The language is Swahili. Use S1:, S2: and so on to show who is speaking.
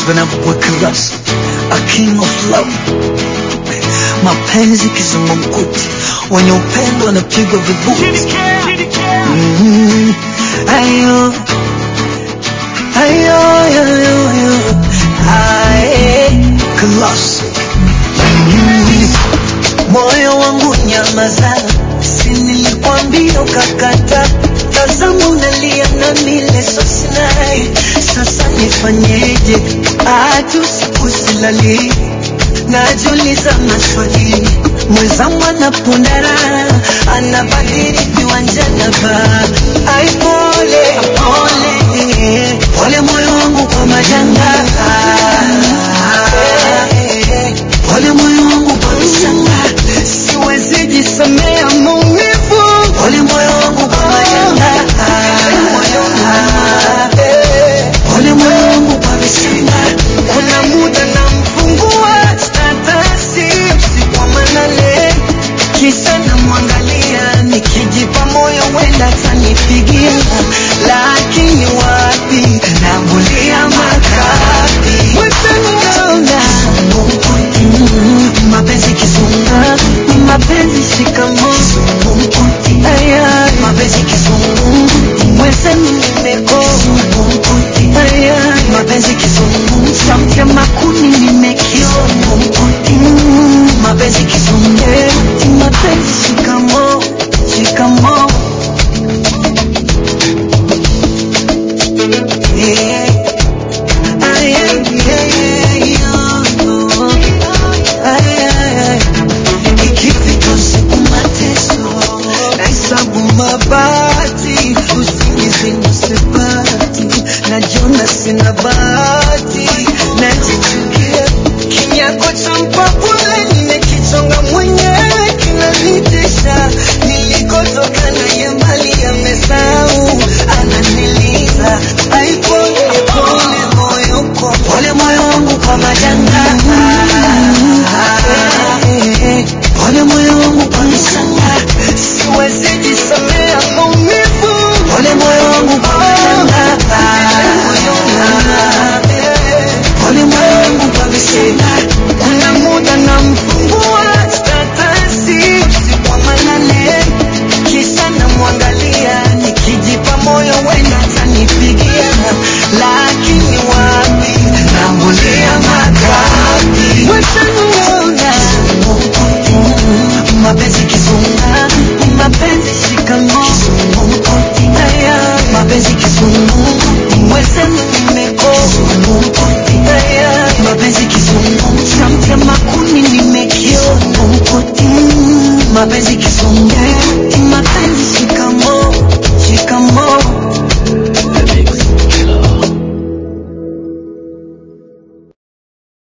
S1: vinavyoweka rasa a king of love mapenzi kizungumkuti wenye upendo wanapigwa vibuti Mhm. ayo ayo ayo ayo aye classic Mhm. moyo wangu nyamaza si nilikwambia ukakata tazama unalia na mileso sinai sasa nifanyeje hata usiku silali najiuliza maswali mwenzangu anapondara anabadili viwanja na baa ai pole pole pole moyo wangu kwa majanga pole moyo wangu kwa visanga siwezi jisamea maumivu pole moyo wangu kwa majanga pole moyo wangu kwa visanga kuna muda namfungua statasi usiku wa manane kisa namwangalia nikijipa moyo wenda tanipigia lakini wapi nambulia makapi mwezaninaona mapenzi kizunga mapenzi shikamo aya mapenzi kizungu mwezani nimeko aya mapenzi kizungu sauti ya makuni nimekio Mm, mapenzi kizungu mapenzi shikamo shikamo yeah. Ay, ay, ay, ay, oh. Ay, ay, ay. Ikifika usiku mateso nahesabu mabati usingizi nisipati najiona sina bahati najichukia kinyako cha mpapule nimekichonga mwenyewe kinanitisha nilikotoka naye mbali amesahau ananiliza aipole pole moyo kwa pole moyo wangu kwa majanga pole moyo wangu kwa visanga siwezi jisamea maumivu pole moyo wangu kwa majanga pole moyo wangu kwa visanga kuna muda namfungua statasi usiku wa manane kisa namwangalia nikijipa moyo wenda tanipigia lakini wapi nambulia makapi wesaniona mapenzi kizunga mapenzi shikamo aya mapenzi kizungu mwezenu nimeko aya mapenzi kizungu sauti ya makuni nimekio Mm, mapenzi kizungu